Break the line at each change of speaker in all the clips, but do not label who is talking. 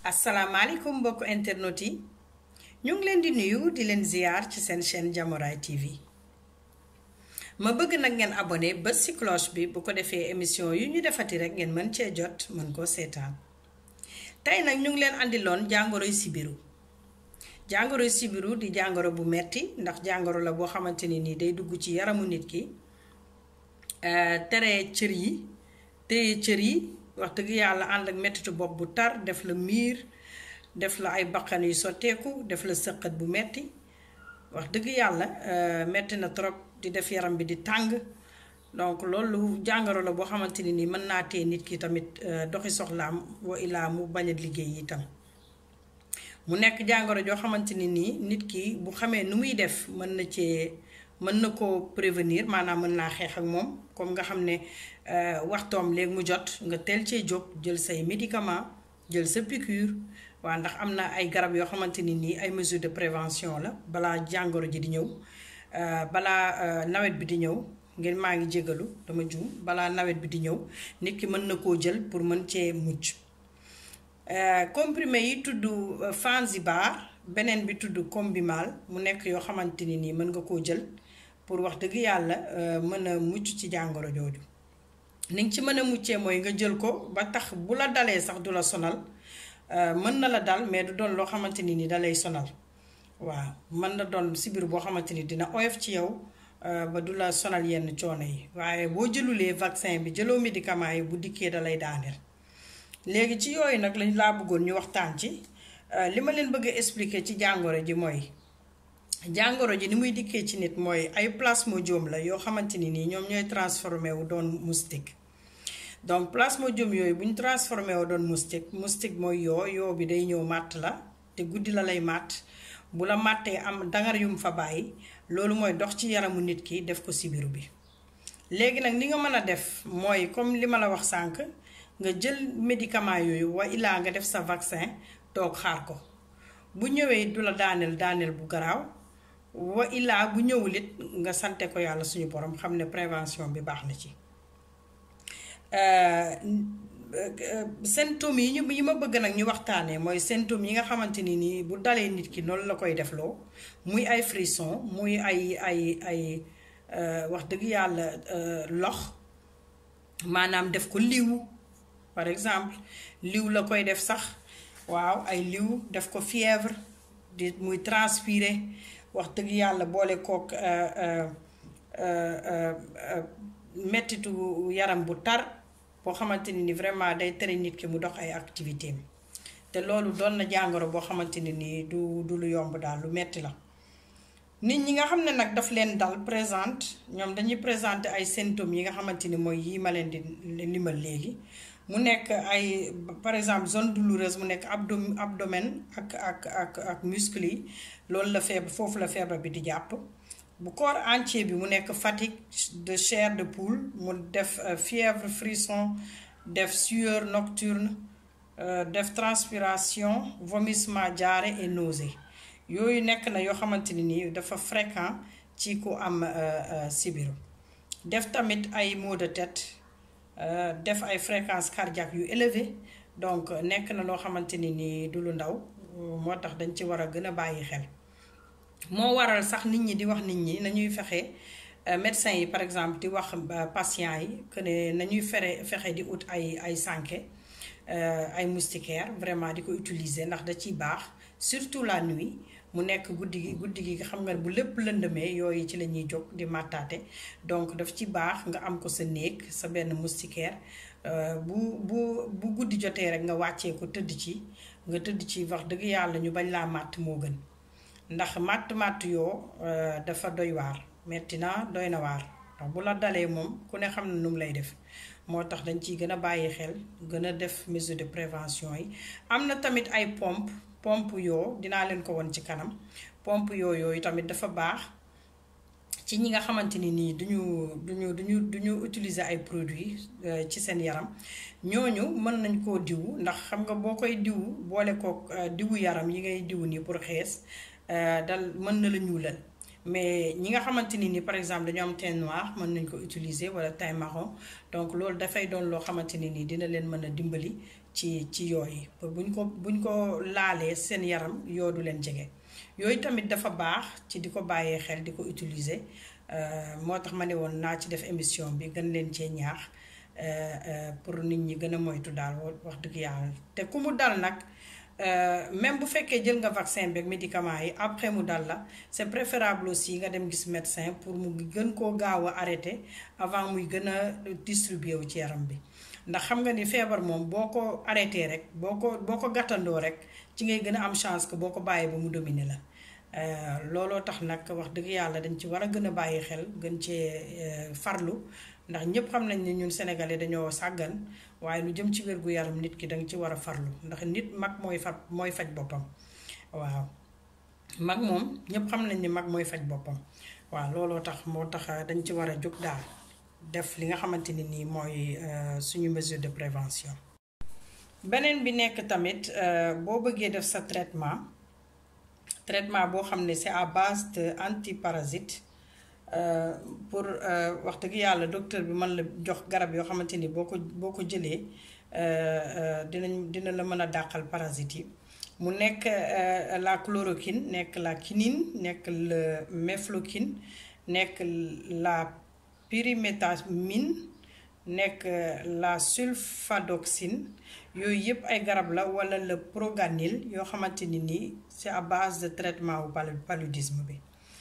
asalaamaaleykum mbokku internet yi ñu ngi leen di nuyu di leen ziar ci seen chaîne Diamouraye TV ma bëgg nag ngeen abonné ba ci cloche bi bu ko defee émission yu ñu defati rek ngeen mën cee jot mën koo seetaan tey nag ñu ngi leen andiloon jàngoroy sibiru jàngoroy sibiru di jàngoro bu metti ndax jàngoro la boo xamante ni nii day dugg ci yaramu nit ki tere cër yi téye cër yi wax dëgg yàlla ànd ak mettitu bopp bu tar def la miir def la ay bakkan yu sotteeku def la sëqat bu metti wax dëgg yàlla metti na trop di def yaram bi di tàng donc loolu jàngoro la boo xamante ni nii mën naa tee nit ki tamit doxi soxlaam wa ilaa mu bañ a liggéey itam mu nekk jàngoro joo xamante ni nii nit ki bu xamee nu muy def mën na cee mën na ko prévenir maanaam mën naa xeex ak moom comme nga xam ne waxtoom léegi mu jot nga teel cee jóg jël say médicament jël sa piqûre waa ndax am na ay garab yoo xamante ni nii ay mesures de prévention la balaa jàngoro ji di ñëw balaa nawet bi di ñëw ngeen maa ngi jégalu dama juum balaa nawet bi di ñëw nit ki mën na koo jël pour mën cee mucc comprimé yi tudd Fanzibar beneen bi tudd Combimal mu nekk yoo xamante ni nii mën nga koo jël pour wax dëgg yàlla mën a mucc ci jàngoro jooju ni nga ci mën a muccee mooy nga jël ko ba tax bu la dalee sax du la sonal mën na la dal mais du doon loo xamante ni ni dalay sonal waaw mën na doon sibir boo xamante ni dina oyof ci yow ba du la sonal yenn coono yi waaye boo jëlulee vaccin bi jëloo médicament yi bu dikkee dalay daaneel léegi ci yooyu nag lañ laa bëggoon ñu waxtaan ci li ma leen bëgg a expliquer ci jàngoro ji mooy jàngoro ji ni muy dikkee ci nit mooy ay plasmodium la yoo xamante ni nii ñoom ñooy transformé wu doon moustique donc plasmodium yooyu bu ñu transformé wu doon moustique moustique mooy yoo yoo bi day ñëw màtt la te guddi la lay màtt bu la màttee am dangar yum fa bàyyi loolu mooy dox ci yaramu nit ki def ko sibiru bi léegi nag ni nga mën a def mooy comme li ma la wax sànq nga jël médicament yooyu wa ilaa nga def sa vaccin toog xaar ko bu ñëwee du la daaneel daaneel bu garaaw wa ilaa bu ñëwul it nga sante ko yàlla suñu borom xam ne prévention bi baax na ci symptômes yi ñu yi ma bëgg nag ñu waxtaanee mooy symptômes yi nga xamante ni nii bu dalee nit ki noonu la koy defloo muy ay frisson muy ay ay ay wax dëgg yàlla lox maanaam def ko liw par exemple liw la koy def sax waaw ay liw def ko fièvre di muy transpirer wax dëgg yàlla boole kook mettitu yaram bu tar boo xamante ni ni vraiment day tere nit ki mu dox ay activité am te loolu doon na jàngoro boo xamante ni nii du du lu yomb daal lu metti la nit ñi nga xam ne nag daf leen dal présente ñoom dañuy présenter ay symptômes yi nga xamante ni mooy yii ma leen di limal léegi mu nekk ay par exemple zone douloureuse mu nekk abdo abdomen ak ak ak ak muscle yi loolu la feebar foofu la feebar bi di jàpp bu corps entier bi mu nekk fatigue de chair de poule mu def fièvre frisson def sueur nocturne def transpiration vomissement diarrhée et nausée yooyu nekk na yoo xamante ni nii dafa fréquent ci ku am sibiru def tamit ay maux de tête def ay fréquence cardiaque yu élevé donc nekk na loo xamante ni ni du lu ndaw moo tax dañ ci war a gën a bàyyi xel moo waral sax nit ñi di wax nit ñi nañuy fexe médecins yi par exemple di wax patients yi que ne nañuy fere fexe di ut ay ay sànke ay moustiquaire vraiment di ko utiliser ndax da ciy baax surtout la nuit mu nekk guddi gi guddi gi xam nga bu lépp lëndëmee yooyu ci la ñuy jóg di màttaate donc daf ci baax nga am ko sa néeg sa benn moustiquaire bu bu bu guddi jotee rek nga wàccee ko tëdd ci nga tëdd ci wax dëgg yàlla ñu bañ laa màtt moo gën ndax màtt màtt yoo dafa doy waar metti na doy na waar ndax bu la dalee moom ku ne xam na nu mu lay def moo tax dañ ciy gën a bàyyi xel gën a def mesure de prévention yi am na tamit ay pompe pompe yoo dinaa leen ko won ci kanam pompe yoo yooyu tamit dafa baax ci ñi nga xamante ni nii duñu duñu duñu duñu utiliser ay produits ci seen yaram ñooñu mën nañ koo diwu ndax xam nga boo koy diwu boole ko diwu yaram yi ngay diwu nii pour xees dal mën na la ñuulal mais ñi nga xamante ni ni par exemple dañu am teint noir mën nañ ko utiliser wala teint marron donc loolu dafay doon loo xamante ni nii dina leen mën a dimbali ci ci yooyu pour buñ ko buñ ko laalee seen yaram yoo du leen jege yooyu tamit dafa baax ci di ko bàyyee xel di ko utiliser moo tax ma ne woon naa ci def émission bi gën leen cee ñaax pour nit ñi gën a moytu daal wax dëgg yàlla te ku mu dal nag même bu fekkee jël nga vaccin beeg médicament yi après mu dal la c'est préférable aussi nga dem gis médecin pour mu gën koo gaaw a arrêter avant muy gën a distribuer wu ci yaram bi ndax xam nga ni feebar moom boo ko arrêté rek boo ko boo ko gàttandoo rek ci ngay gën a am chance que boo ko bàyyee ba mu dominer la looloo tax nag wax dëgg yàlla dañ ci war a gën a bàyyi xel gën cee farlu ndax ñëpp xam nañ ne ñun sénégalais dañoo sàggan waaye lu jëm ci wér gu yaram nit ki danga ci war a farlu ndax nit mag mooy faj mooy faj boppam waaw mag moom ñëpp xam nañ ni mag mooy faj boppam waaw looloo tax moo tax dañ ci war a jóg daal def li nga xamante ni nii mooy suñu mesure de prévention beneen bi nekk tamit boo bëggee def sa traitement traitement boo xam ne c'est à base de antiparasite pour wax dëgg yàlla docteur bi mën la jox garab yoo xamante ni boo ko boo ko jëlee dinañ dina la mën a dàqal parasites yi mu nekk la chloroquine nekk la quinine nekk le mefloquine nekk la pyrimétamine nekk la sulfadoxine yooyu yëpp ay garab la wala le proganil yoo xamante ni nii c'est à base de traitement wu paludisme bi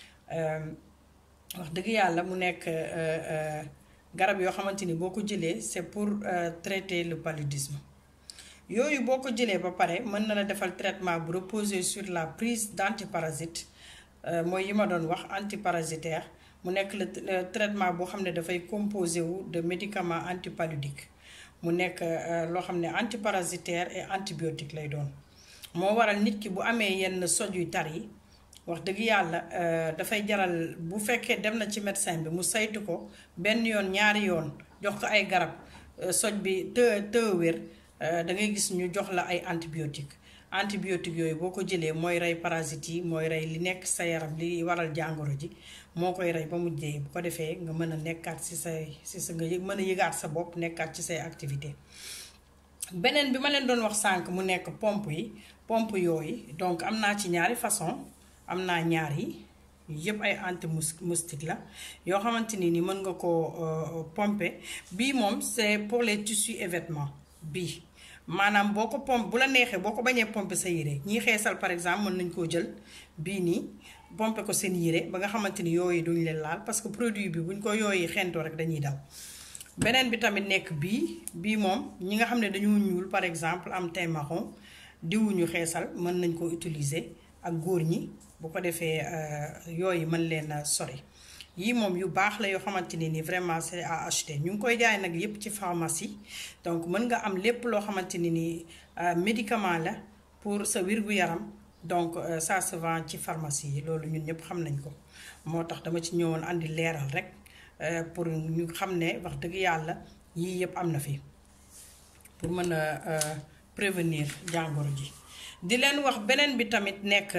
wax dëgg yàlla mu nekk garab yoo xamante ni boo ko jëlee c'est pour traiter le paludisme yooyu boo ko jëlee ba pare mën na la defal traitement bu reposer sur la prise d'antiparasite mooy yi ma doon wax antiparasitaire mu nekk le traitement boo xam ne dafay composé wu de médicaments antipaludiques mu nekk loo xam ne antiparasitaire et antibiotique lay doon moo waral nit ki bu amee yenn soj yu tar yi wax dëgg yàlla dafay jaral bu fekkee dem na ci médecin bi mu saytu ko benn yoon ñaari yoon jox ko ay garab soj bi të të wér da ngay gis ñu jox la ay antibiotique antibiotique yooyu boo ko jëlee mooy rey parasites yi mooy rey li nekk sa yaram li waral jàngoro ji moo koy rey ba mu dee bu ko defee nga mën a nekkaat ci say ci sa nga mën a yëgaat sa bopp nekkaat ci say activité beneen bi ma leen doon wax sànq mu nekk pompe yi pompe yooyu donc am naa ci ñaari façon am naa ñaar yi yëpp ay anti moustique la yoo xamante ni ni mën nga ko pomper bii moom c'est pour les tissus et vêtements bii maanaam boo ko pompe bu la neexee boo ko bañee pomper sa yére ñii xeesal par exemple mën nañ koo jël bii nii pomper ko seen yére ba nga xamante ni yooyu duñ leen laal parce que produit bi buñ ko yooyu xentoo rek dañuy daw beneen bi tamit nekk bii bii moom ñi nga xam ne dañoo ñuul par exemple am teint marron diwuñu xeesal mën nañ ko utiliser ak góor ñi bu ko defee yooyu mën leen a sori yii moom yu baax la yoo xamante ne ni vraiment c'est à acheter ñu ngi koy jaay nag yépp ci pharmacie donc mën nga am lépp loo xamante ne ni médicament la pour sa wér-gu-yaram donc ça se vend ci pharmacie yi loolu ñun ñëpp xam nañ ko moo tax dama ci ñëwoon andi leeral rek pour ñu xam ne wax dëgg yàlla yii yëpp am na fi pour mën a prévenir jàngoro ji di leen wax beneen bi tamit nekk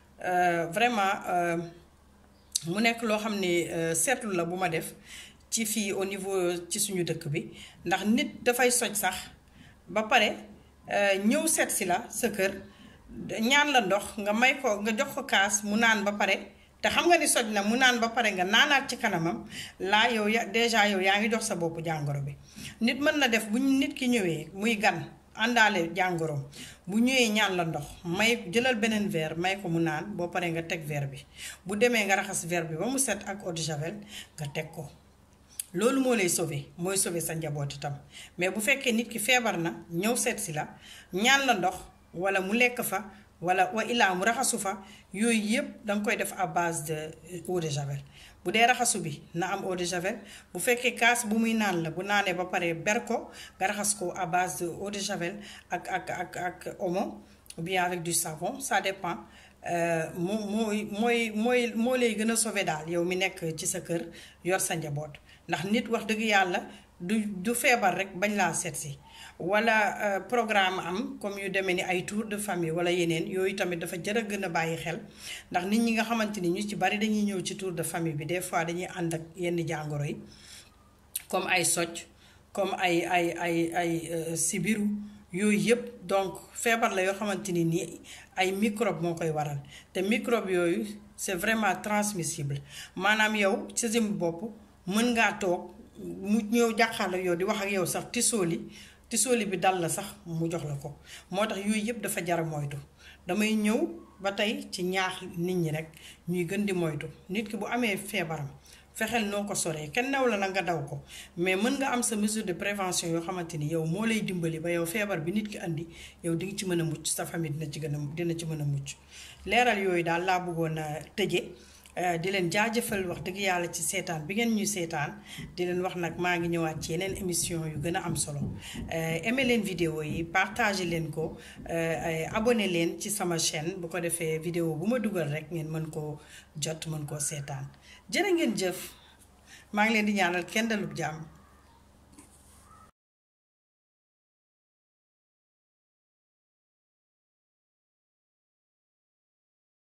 vraiment mu nekk loo xam ne seetlu la bu ma def ci fii au niveau ci suñu dëkk bi ndax nit dafay soj sax ba pare ñëw seet si la sa kër ñaan la ndox nga may ko nga jox ko kaas mu naan ba pare te xam nga ni soj na mu naan ba pare nga naanaat ci kanamam laa yow ya déjà yow yaa ngi jox sa bopp jàngoro bi nit mën na def bu nit ki ñëwee muy gan àndaale jàngoroom bu ñëwee ñaan la ndox may jëlal beneen verre may ko mu naan boo paree nga teg verre bi bu demee nga raxas verre bi ba mu set ak eau de javel nga teg ko loolu moo lay sauver mooy sauver sa njaboot itam mais bu fekkee nit ki feebar na ñëw seet si la ñaan la ndox wala mu lekk fa wala wa illaa mu raxasu fa yooyu yëpp danga koy def à base de eau de javel bu dee raxasu bi na am eau de javel bu fekkee kaas bu muy naan la bu naanee ba pare ber ko nga raxas ko à base de eau de javel ak ak ak ak omo ou bien avec du savon ça dépend moo mooy mooy mooy moo lay gën a sauver daal yow mi nekk ci sa kër yor sa njaboot ndax nit wax dëgg yàlla du du feebar rek bañ laa seet si wala programme am comme yu demee ni ay tour de famille wala yeneen yooyu tamit dafa jar a gën a bàyyi xel ndax nit ñi nga xamante ni ñu ci bari dañuy ñëw ci tour de famille bi des fois dañuy ànd ak yenn jàngoro yi comme ay socc comme ay ay ay ay sibiru yooyu yëpp donc feebar la yoo xamante ni nii ay microbe moo koy waral te microbe yooyu c'est vraiment transmissible maanaam yow ci sa bopp mën ngaa toog mu ñëw jàkkaarloo yow di wax ak yow sax tisooli tisooli bi dal la sax mu jox la ko moo tax yooyu yëpp dafa jar a moytu damay ñëw ba tey ci ñaax nit ñi rek ñuy gën di moytu nit ki bu amee feebaram fexeel noo ko soree kenn new la la nga daw ko mais mën nga am sa mesure de prévention yoo xamante ni yow moo lay dimbali ba yow feebar bi nit ki andi yow di nga ci mën a mucc sa famille dina ci gën a dina ci mën a mucc leeral yooyu daal laa bëggoon a tëje di leen jaajëfal wax dëgg yàlla ci seetaan bi ngeen ñuy seetaan di leen wax nag maa ngi ñëwaat ci yeneen émission yu gën a am solo aimé leen vidéo yi partagé leen ko abonné leen ci sama chaîne bu ko defee vidéo bu ma dugal rek ngeen mën koo jot mën koo seetaan jërë ngeen jëf maa ngi leen di ñaanal kenn dalub jàmm